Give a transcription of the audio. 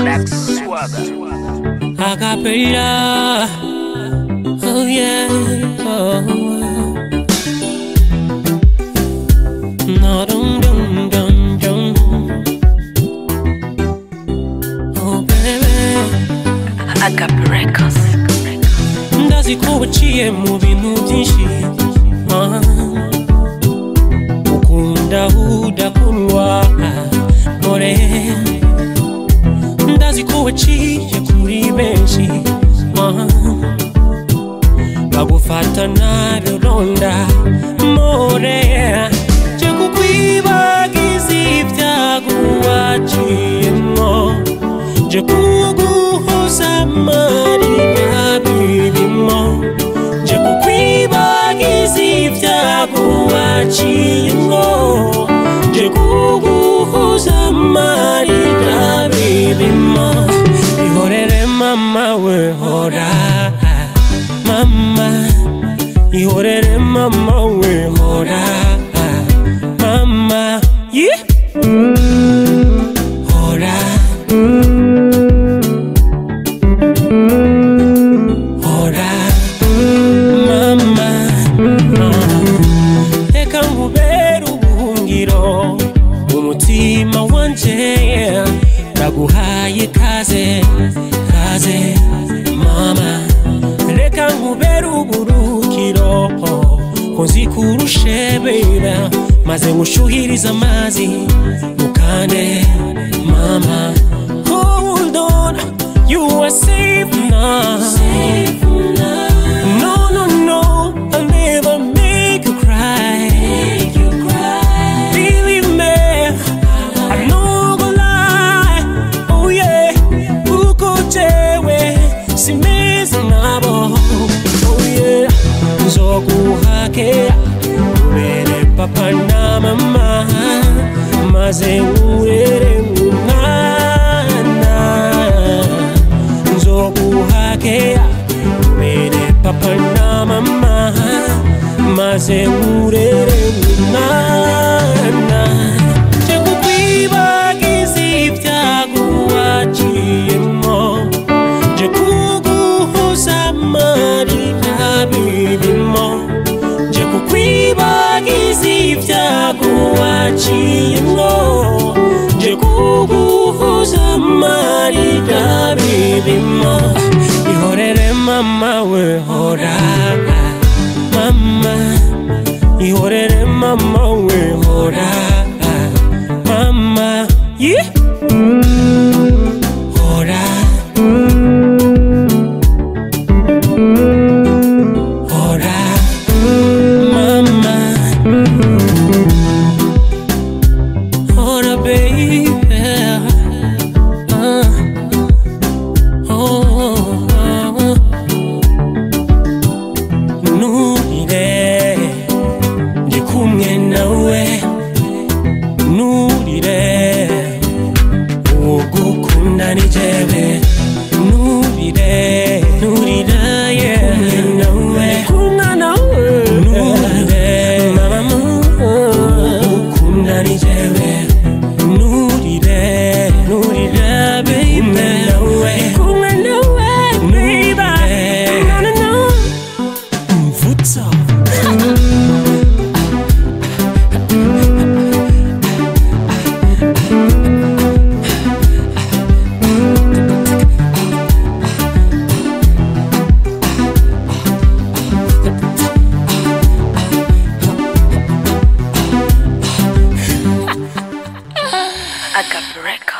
Relax Swagger. Acapella. Oh yeah. Oh. No dum dum dum dum. Oh baby. Agape Records. ndazi ko waciye mu bintu byinshi ah. ukunda udakundwa mpore ndazi ko waciye kuri benshi ah. bagufata nabi uronda mpore je kukwibagiza ibyago waciyemo je kuguhoza amarira birimo je kukwibagiza ibyago waciyemo je kuguhoza amarira birimo ihorere mama we hora mama ihorere mama we hora mama yeah. hora hora mama reka nkubere ubuhungiro umutima wanje ndaguhaye kaze kaze mama reka nkubere uburukiro ko nzi kurushebera maze ngushuhiriza amazi mukande mama hold on you are safe now no no no I'll never make you cry believe me I'm not gonna lie oh yeah uko jewe simeze nabo oh yeah nzoguhake ubere papa na mama maze nkurere nk'umwana nzoguhake ubere papa na mama maze nkurere nk'umwana je kukwibagiza ibyago waciyemo je kuguhoza amarira birimo je kukwibagiza ibyago waciyemo je kuguhoza amarira birimo ihorere mama we hora mama ihorere mama we hora mama yeah. hora hora mama hora baby uh, oh, oh. nurire ndi kumwe nawe nurire ugukunda ni jewe nurire nurira ye nawe kumwe nawe nurire mama ugukunda ni jewe nurire nurira baby nawe kumwe nawe baby no no no mvutsa Agape Records.